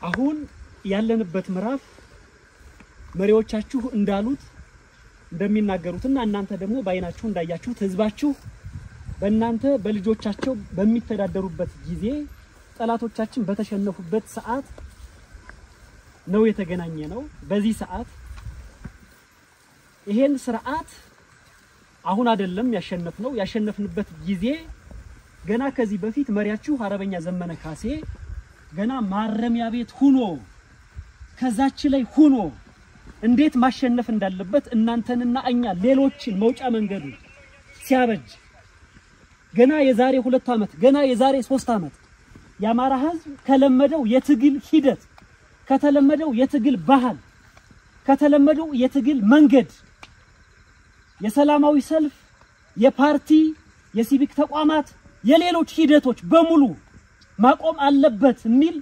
አሁን ያለንበት ምዕራፍ መሪዎቻችሁ እንዳሉት እንደሚናገሩትና እናንተ ደግሞ በአይናችሁ እንዳያችሁት ህዝባችሁ በእናንተ በልጆቻቸው በሚተዳደሩበት ጊዜ ጠላቶቻችን በተሸነፉበት ሰዓት ነው የተገናኘ ነው። በዚህ ሰዓት ይሄን ስርዓት አሁን አይደለም ያሸነፍነው። ያሸነፍንበት ጊዜ ገና ከዚህ በፊት መሪያችሁ አርበኛ ዘመነ ካሴ ገና ማረሚያ ቤት ሁኖ ከዛች ላይ ሁኖ እንዴት ማሸነፍ እንዳለበት እናንተንና እኛ ሌሎችን መውጫ መንገዱ ሲያበጅ ገና የዛሬ ሁለት ዓመት ገና የዛሬ ሶስት ዓመት የአማራ ህዝብ ከለመደው የትግል ሂደት ከተለመደው የትግል ባህል ከተለመደው የትግል መንገድ የሰላማዊ ሰልፍ፣ የፓርቲ፣ የሲቪክ ተቋማት፣ የሌሎች ሂደቶች በሙሉ ማቆም አለበት የሚል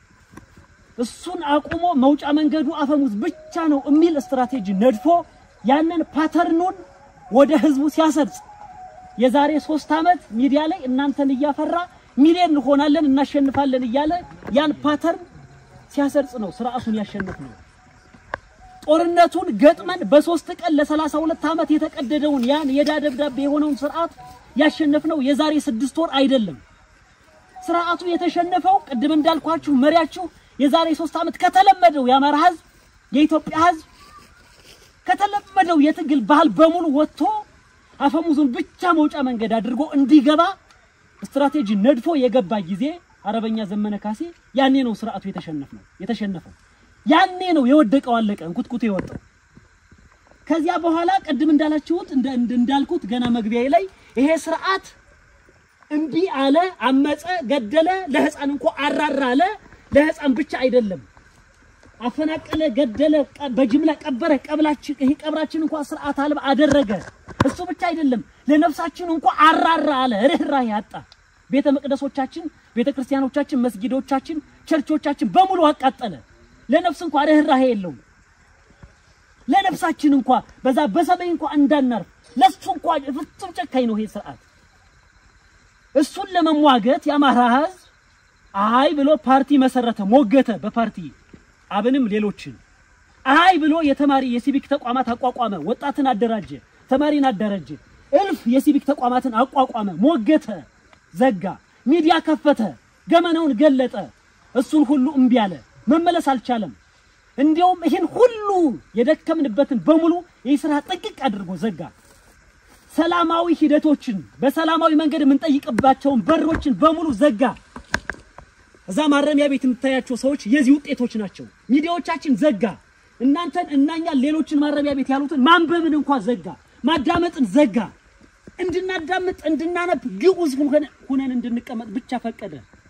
እሱን አቁሞ መውጫ መንገዱ አፈሙዝ ብቻ ነው የሚል ስትራቴጂ ነድፎ ያንን ፓተርኑን ወደ ህዝቡ ሲያሰርጽ የዛሬ ሶስት ዓመት ሚዲያ ላይ እናንተን እያፈራ ሚሊዮን እንሆናለን እናሸንፋለን እያለ ያን ፓተርን ሲያሰርጽ ነው ስርዓቱን ያሸነፍ ነው። ጦርነቱን ገጥመን በሶስት ቀን ለሰላሳ ሁለት ዓመት የተቀደደውን ያን የዕዳ ደብዳቤ የሆነውን ስርዓት ያሸነፍነው የዛሬ ስድስት ወር አይደለም። ስርዓቱ የተሸነፈው ቅድም እንዳልኳችሁ መሪያችሁ የዛሬ ሶስት ዓመት ከተለመደው የአማራ ህዝብ የኢትዮጵያ ህዝብ ከተለመደው የትግል ባህል በሙሉ ወጥቶ አፈሙዙን ብቻ መውጫ መንገድ አድርጎ እንዲገባ ስትራቴጂ ነድፎ የገባ ጊዜ አርበኛ ዘመነ ካሴ ያኔ ነው ስርዓቱ የተሸነፈው የተሸነፈው ያኔ ነው የወደቀው አለቀ እንኩትኩት የወጣው። ከዚያ በኋላ ቅድም እንዳላችሁት እንዳልኩት ገና መግቢያዬ ላይ ይሄ ስርዓት እምቢ አለ፣ አመፀ፣ ገደለ፣ ለህፃን እንኳ አራራ አለ። ለህፃን ብቻ አይደለም አፈናቀለ፣ ገደለ፣ በጅምላ ቀበረ። ቀብላችን ይሄ ቀብራችን እንኳ ስርዓት አልባ አደረገ። እሱ ብቻ አይደለም ለነፍሳችን እንኳ አራራ አለ። ርህራሄ አጣ። ቤተ መቅደሶቻችን፣ ቤተ ክርስቲያኖቻችን፣ መስጊዶቻችን፣ ቸርቾቻችን በሙሉ አቃጠለ። ለነፍስ እንኳ ርህራሄ የለውም። ለነፍሳችን እንኳ በዛ በሰማይ እንኳ እንዳናርፍ ለሱ እንኳ ፍጹም ጨካኝ ነው ይሄ ስርዓት። እሱን ለመሟገት የአማራ ህዝብ አይ ብሎ ፓርቲ መሰረተ፣ ሞገተ። በፓርቲ አብንም ሌሎችን አይ ብሎ የተማሪ የሲቪክ ተቋማት አቋቋመ፣ ወጣትን አደራጀ፣ ተማሪን አደራጀ፣ እልፍ የሲቪክ ተቋማትን አቋቋመ፣ ሞገተ፣ ዘጋ፣ ሚዲያ ከፈተ፣ ገመናውን ገለጠ። እሱን ሁሉ እምቢ አለ፣ መመለስ አልቻለም። እንዲያውም ይህን ሁሉ የደከምንበትን በሙሉ ይህ ስራ ጥቅቅ አድርጎ ዘጋ። ሰላማዊ ሂደቶችን በሰላማዊ መንገድ የምንጠይቅባቸውን በሮችን በሙሉ ዘጋ። እዛ ማረሚያ ቤት የምታያቸው ሰዎች የዚህ ውጤቶች ናቸው። ሚዲያዎቻችን ዘጋ። እናንተን እናኛን ሌሎችን ማረሚያ ቤት ያሉትን ማንበብን እንኳን ዘጋ። ማዳመጥን ዘጋ። እንድናዳምጥ እንድናነብ ግዑዝ ሁነን እንድንቀመጥ ብቻ ፈቀደ።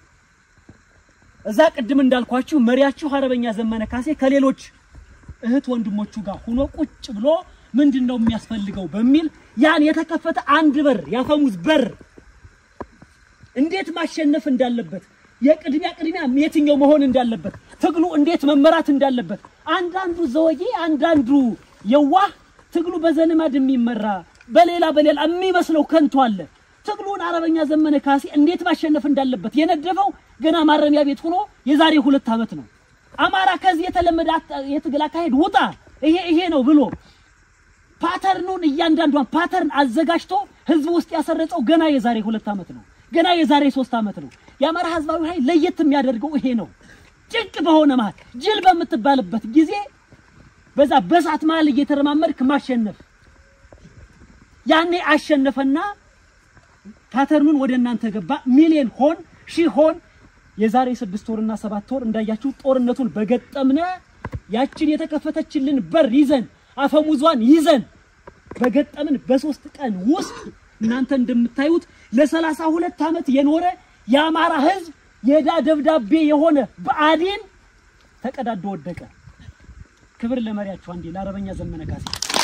እዛ ቅድም እንዳልኳችሁ መሪያችሁ አርበኛ ዘመነ ካሴ ከሌሎች እህት ወንድሞቹ ጋር ሆኖ ቁጭ ብሎ ምንድን ነው የሚያስፈልገው በሚል ያን የተከፈተ አንድ በር ያፈሙዝ በር እንዴት ማሸነፍ እንዳለበት የቅድሚያ ቅድሚያ የትኛው መሆን እንዳለበት ትግሉ እንዴት መመራት እንዳለበት አንዳንዱ ዘወጌ አንዳንዱ የዋህ ትግሉ በዘልማድ የሚመራ በሌላ በሌላ የሚመስለው ከንቱ አለ። ትግሉን አርበኛ ዘመነ ካሴ እንዴት ማሸነፍ እንዳለበት የነደፈው ገና ማረሚያ ቤት ሆኖ የዛሬ ሁለት ዓመት ነው። አማራ ከዚህ የተለመደ የትግል አካሄድ ውጣ፣ ይሄ ይሄ ነው ብሎ ፓተርኑን እያንዳንዷን ፓተርን አዘጋጅቶ ህዝብ ውስጥ ያሰረጸው ገና የዛሬ ሁለት ዓመት ነው። ገና የዛሬ ሶስት ዓመት ነው። የአማራ ህዝባዊ ኃይል ለየት የሚያደርገው ይሄ ነው። ጭንቅ በሆነ መሃል ጅል በምትባልበት ጊዜ በዛ በሳት መሃል እየተረማመድክ ማሸነፍ ያኔ አሸነፈና ፓተርኑን ወደ እናንተ ገባ። ሚሊዮን ሆን ሺህ ሆን የዛሬ ስድስት ወርና ሰባት ወር እንዳያችሁ ጦርነቱን በገጠምነ ያችን የተከፈተችልን በር ይዘን አፈሙዟን ይዘን በገጠምን በሶስት ቀን ውስጥ እናንተ እንደምታዩት ለሰላሳ ሁለት ዓመት የኖረ የአማራ ህዝብ የዕዳ ደብዳቤ የሆነ ብአዴን ተቀዳዶ ወደቀ። ክብር ለመሪያችሁ አንዴ ለአርበኛ ዘመነ ካሴ።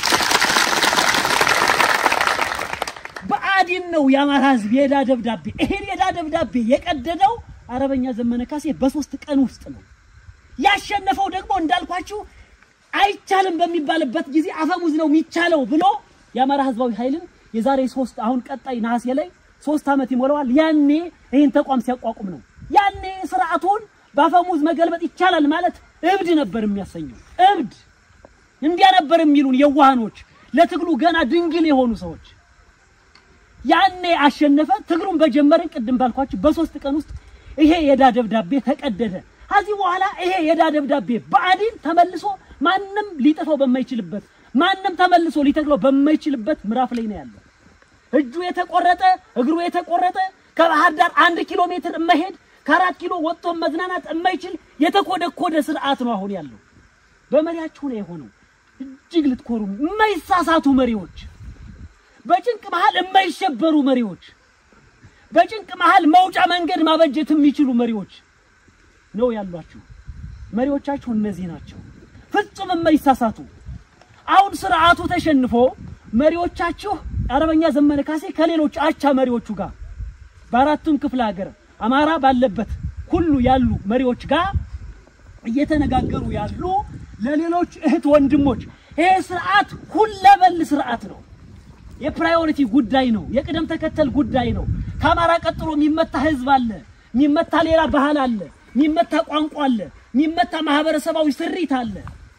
ብአዴን ነው የአማራ ህዝብ የዕዳ ደብዳቤ። ይሄን የዕዳ ደብዳቤ የቀደደው አርበኛ ዘመነ ካሴ በሶስት ቀን ውስጥ ነው። ያሸነፈው ደግሞ እንዳልኳችሁ አይቻልም በሚባልበት ጊዜ አፈሙዝ ነው የሚቻለው ብሎ የአማራ ህዝባዊ ኃይልን የዛሬ ሶስት አሁን ቀጣይ ነሐሴ ላይ ሶስት ዓመት ይሞላዋል። ያኔ ይህን ተቋም ሲያቋቁም ነው። ያኔ ስርዓቱን በአፈሙዝ መገልበጥ ይቻላል ማለት እብድ ነበር የሚያሰኘው። እብድ እንዲያ ነበር የሚሉን የዋሃኖች፣ ለትግሉ ገና ድንግል የሆኑ ሰዎች። ያኔ አሸነፈ። ትግሉን በጀመርን ቅድም ባልኳችሁ በሶስት ቀን ውስጥ ይሄ የዕዳ ደብዳቤ ተቀደደ። ከዚህ በኋላ ይሄ የዕዳ ደብዳቤ ብአዴን ተመልሶ ማንም ሊጥፈው በማይችልበት ማንም ተመልሶ ሊተክለው በማይችልበት ምዕራፍ ላይ ነው ያለው። እጁ የተቆረጠ እግሩ የተቆረጠ ከባህር ዳር አንድ ኪሎ ሜትር መሄድ ከአራት ኪሎ ወጥቶ መዝናናት የማይችል የተኮደኮደ ስርዓት ነው አሁን ያለው። በመሪያችሁ ነው የሆነው። እጅግ ልትኮሩ የማይሳሳቱ መሪዎች፣ በጭንቅ መሃል የማይሸበሩ መሪዎች፣ በጭንቅ መሃል መውጫ መንገድ ማበጀት የሚችሉ መሪዎች ነው ያሏችሁ። መሪዎቻችሁ እነዚህ ናቸው፣ ፍጹም የማይሳሳቱ። አሁን ስርዓቱ ተሸንፎ መሪዎቻችሁ አርበኛ ዘመነ ካሴ ከሌሎች አቻ መሪዎቹ ጋር በአራቱም ክፍለ ሀገር አማራ ባለበት ሁሉ ያሉ መሪዎች ጋር እየተነጋገሩ ያሉ ለሌሎች እህት ወንድሞች ይሄ ስርዓት ሁለበል ስርዓት ነው። የፕራዮሪቲ ጉዳይ ነው። የቅደም ተከተል ጉዳይ ነው። ከአማራ ቀጥሎ የሚመታ ህዝብ አለ፣ የሚመታ ሌላ ባህል አለ፣ የሚመታ ቋንቋ አለ፣ የሚመታ ማህበረሰባዊ ስሪት አለ።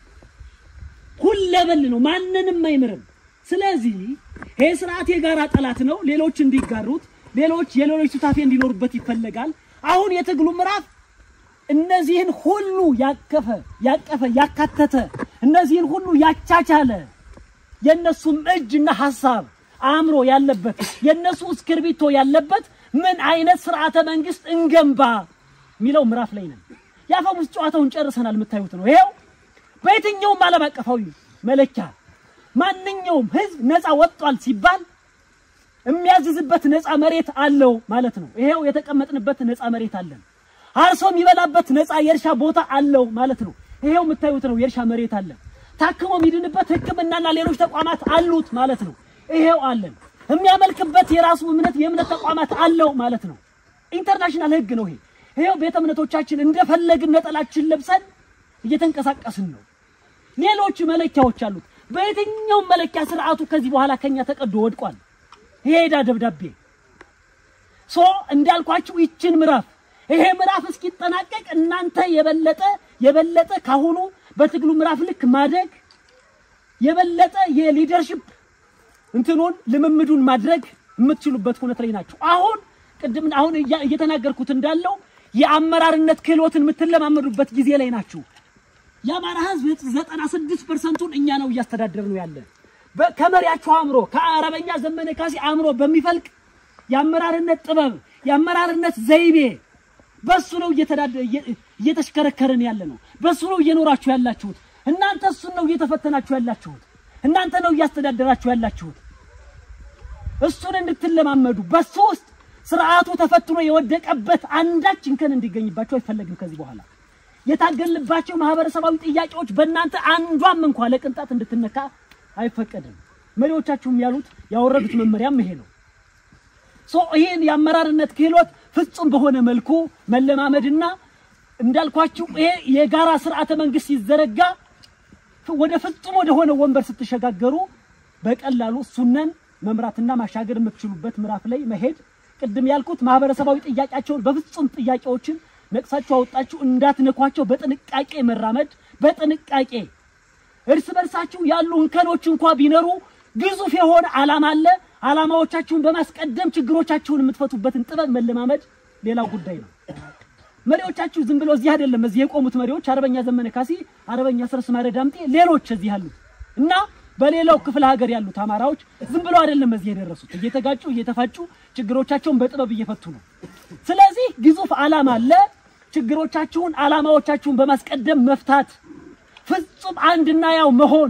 ሁለበል ነው። ማንንም አይምርም። ስለዚህ ይሄ ስርዓት የጋራ ጠላት ነው። ሌሎች እንዲጋሩት፣ ሌሎች የሌሎች ሱታፌ እንዲኖሩበት ይፈለጋል። አሁን የትግሉ ምዕራፍ እነዚህን ሁሉ ያቀፈ ያቀፈ ያካተተ እነዚህን ሁሉ ያቻቻለ የነሱም እጅና ሐሳብ አእምሮ ያለበት የነሱ እስክርቢቶ ያለበት ምን አይነት ስርዓተ መንግስት እንገንባ የሚለው ምዕራፍ ላይ ነን። የአፈሙዝ ጨዋታውን ጨርሰናል። የምታዩት ነው። ይሄው በየትኛውም ዓለም አቀፋዊ መለኪያ ማንኛውም ህዝብ ነፃ ወጥቷል ሲባል የሚያዝዝበት ነፃ መሬት አለው ማለት ነው። ይሄው የተቀመጥንበት ነፃ መሬት አለን። አርሶ የሚበላበት ነፃ የእርሻ ቦታ አለው ማለት ነው። ይሄው የምታዩት ነው። የእርሻ መሬት አለን። ታክሞ የሚድንበት ሕክምናና ሌሎች ተቋማት አሉት ማለት ነው። ይሄው አለን። የሚያመልክበት የራሱ እምነት የእምነት ተቋማት አለው ማለት ነው። ኢንተርናሽናል ህግ ነው ይሄ። ይሄው ቤተ እምነቶቻችን እንደፈለግን ነጠላችን ለብሰን እየተንቀሳቀስን ነው። ሌሎች መለኪያዎች አሉት። በየትኛውም መለኪያ ስርዓቱ ከዚህ በኋላ ከኛ ተቀዶ ወድቋል። ይሄ ዕዳ ደብዳቤ ሶ እንዳልኳችሁ ይችን ምዕራፍ ይሄ ምዕራፍ እስኪጠናቀቅ እናንተ የበለጠ የበለጠ ካሁኑ በትግሉ ምዕራፍ ልክ ማደግ የበለጠ የሊደርሺፕ እንትኑን ልምምዱን ማድረግ የምትችሉበት ሁኔታ ላይ ናቸው። አሁን ቅድም አሁን እያ- እየተናገርኩት እንዳለው የአመራርነት ክህሎትን የምትለማመዱበት ጊዜ ላይ ናችሁ። የአማራ ህዝብ ዘጠና ስድስት ፐርሰንቱን እኛ ነው እያስተዳደር ነው ያለ በ- ከመሪያችሁ አእምሮ ከአርበኛ ዘመነ ካሴ አእምሮ በሚፈልቅ የአመራርነት ጥበብ የአመራርነት ዘይቤ በሱ ነው እየተዳደ- እየ- እየተሽከረከርን ያለ ነው። በሱ ነው እየኖራችሁ ያላችሁት። እናንተ እሱን ነው እየተፈተናችሁ ያላችሁት። እናንተ ነው እያስተዳደራችሁ ያላችሁት። እሱን እንድትለማመዱ በሱ ውስጥ ስርዓቱ ተፈትኖ የወደቀበት አንዳች እንከን እንዲገኝባቸው አይፈለግም። ከዚህ በኋላ የታገልባቸው ማህበረሰባዊ ጥያቄዎች በእናንተ አንዷም እንኳ ለቅንጣት እንድትነካ አይፈቀድም። መሪዎቻችሁም ያሉት ያወረዱት መመሪያም ይሄ ነው። ሶ ይሄን የአመራርነት ክህሎት ፍጹም በሆነ መልኩ መለማመድና እንዳልኳችሁ ይሄ የጋራ ስርዓተ መንግስት ሲዘረጋ ፍ- ወደ ፍጹም ወደ ሆነ ወንበር ስትሸጋገሩ በቀላሉ እሱነን መምራትና ማሻገር የምትችሉበት ምዕራፍ ላይ መሄድ ቅድም ያልኩት ማህበረሰባዊ ጥያቄያቸውን በፍጹም ጥያቄዎችን ነቅሳችሁ አወጣችሁ እንዳትነኳቸው በጥንቃቄ መራመድ በጥንቃቄ እርስ በርሳችሁ ያሉ እንከኖች እንኳ ቢኖሩ ግዙፍ የሆነ ዓላማ አለ። ዓላማዎቻችሁን በማስቀደም ችግሮቻችሁን የምትፈቱበትን ጥበብ መለማመድ ሌላው ጉዳይ ነው። መሪዎቻችሁ ዝም ብሎ እዚህ አይደለም። እዚህ የቆሙት መሪዎች አርበኛ ዘመነ ካሴ፣ አርበኛ አስረስ ማረ ዳምጤ፣ ሌሎች እዚህ ያሉት እና በሌላው ክፍለ ሀገር ያሉት አማራዎች ዝም ብሎ አይደለም እዚህ የደረሱት። እየተጋጩ እየተፋጩ ችግሮቻቸውን በጥበብ እየፈቱ ነው። ስለዚህ ግዙፍ ዓላማ አለ። ችግሮቻችሁን ዓላማዎቻችሁን በማስቀደም መፍታት ፍጹም አንድና ያው መሆን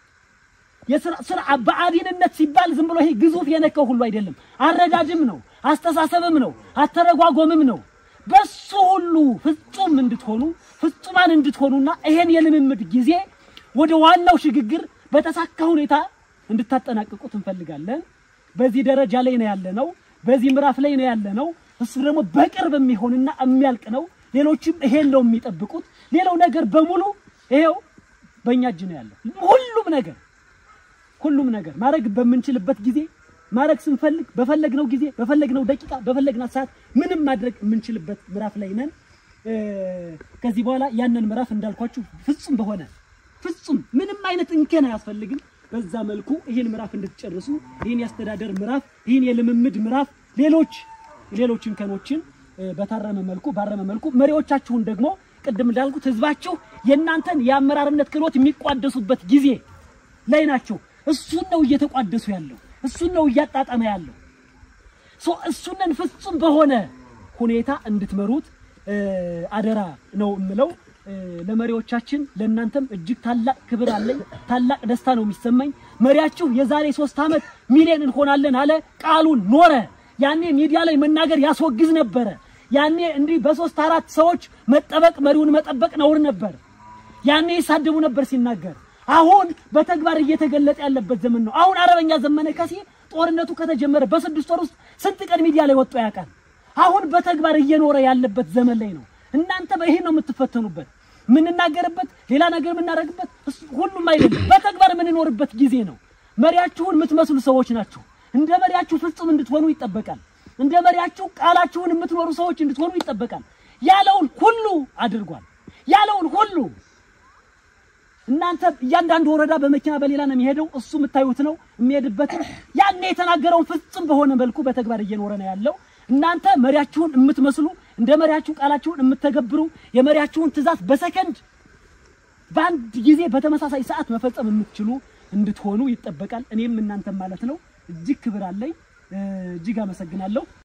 የስራ ስራ በአዲንነት ሲባል ዝም ብሎ ይሄ ግዙፍ የነካው ሁሉ አይደለም። አረዳድም ነው፣ አስተሳሰብም ነው፣ አተረጓጎምም ነው። በሱ ሁሉ ፍጹም እንድትሆኑ ፍጹማን እንድትሆኑና ይሄን የልምምድ ጊዜ ወደ ዋናው ሽግግር በተሳካ ሁኔታ እንድታጠናቅቁት እንፈልጋለን። በዚህ ደረጃ ላይ ነው ያለነው። በዚህ ምዕራፍ ላይ ነው ያለነው። እሱ ደግሞ በቅርብ የሚሆንና የሚያልቅ ነው። ሌሎችም ይሄን ነው የሚጠብቁት። ሌላው ነገር በሙሉ ይሄው በእኛ እጅ ነው ያለው። ሁሉም ነገር ሁሉም ነገር ማድረግ በምንችልበት ጊዜ ማድረግ ስንፈልግ በፈለግነው ጊዜ በፈለግነው ደቂቃ በፈለግናት ሰዓት ምንም ማድረግ የምንችልበት ምዕራፍ ላይ ነን። እ፣ ከዚህ በኋላ ያንን ምዕራፍ እንዳልኳችሁ ፍጹም በሆነ ፍጹም ምንም አይነት እንከን አያስፈልግም። በዛ መልኩ ይህን ምዕራፍ እንድትጨርሱ ይህን የአስተዳደር ምዕራፍ ይህን የልምምድ ምዕራፍ ሌሎች ሌሎች እንከኖችን እ፣ በታረመ መልኩ ባረመ መልኩ መሪዎቻችሁን ደግሞ ቅድም እንዳልኩት ህዝባችሁ የእናንተን የአመራርነት ክህሎት የሚቋደሱበት ጊዜ ላይ ናቸው። እሱን ነው እየተቋደሱ ያለው፣ እሱን ነው እያጣጠመ ያለው። ሶ እሱንን ፍጹም በሆነ ሁኔታ እንድትመሩት እ፣ አደራ ነው የምለው። እ፣ ለመሪዎቻችን ለእናንተም እጅግ ታላቅ ክብር አለኝ፣ ታላቅ ደስታ ነው የሚሰማኝ። መሪያችሁ የዛሬ ሶስት ዓመት ሚሊዮን እንሆናለን አለ፣ ቃሉን ኖረ። ያኔ ሚዲያ ላይ መናገር ያስወግዝ ነበረ። ያኔ እንዲህ በሶስት አራት ሰዎች መጠበቅ መሪውን መጠበቅ ነውር ነበር። ያኔ ይሳደቡ ነበር ሲናገር። አሁን በተግባር እየተገለጠ ያለበት ዘመን ነው። አሁን አርበኛ ዘመነ ካሴ ጦርነቱ ከተጀመረ በስድስት ወር ውስጥ ስንት ቀን ሚዲያ ላይ ወጥቶ ያውቃል? አሁን በተግባር እየኖረ ያለበት ዘመን ላይ ነው። እናንተ በይሄን ነው የምትፈተኑበት፣ የምንናገርበት፣ ሌላ ነገር የምናደርግበት እሱ ሁሉም አይደለም። በተግባር የምንኖርበት ጊዜ ነው። መሪያችሁን የምትመስሉ ሰዎች ናችሁ። እንደ መሪያችሁ ፍጹም እንድትሆኑ ይጠበቃል። እንደ መሪያችሁ ቃላችሁን የምትኖሩ ሰዎች እንድትሆኑ ይጠበቃል። ያለውን ሁሉ አድርጓል። ያለውን ሁሉ እናንተ እያንዳንዱ ወረዳ በመኪና በሌላ ነው የሚሄደው። እሱ የምታዩት ነው የሚሄድበት። ያኔ የተናገረውን ፍጹም በሆነ መልኩ በተግባር እየኖረ ነው ያለው። እናንተ መሪያችሁን የምትመስሉ እንደ መሪያችሁ ቃላችሁን የምትተገብሩ የመሪያችሁን ትእዛዝ በሰከንድ በአንድ ጊዜ በተመሳሳይ ሰዓት መፈጸም የምትችሉ እንድትሆኑ ይጠበቃል። እኔም እናንተም ማለት ነው። እጅግ ክብር አለኝ። እጅግ አመሰግናለሁ።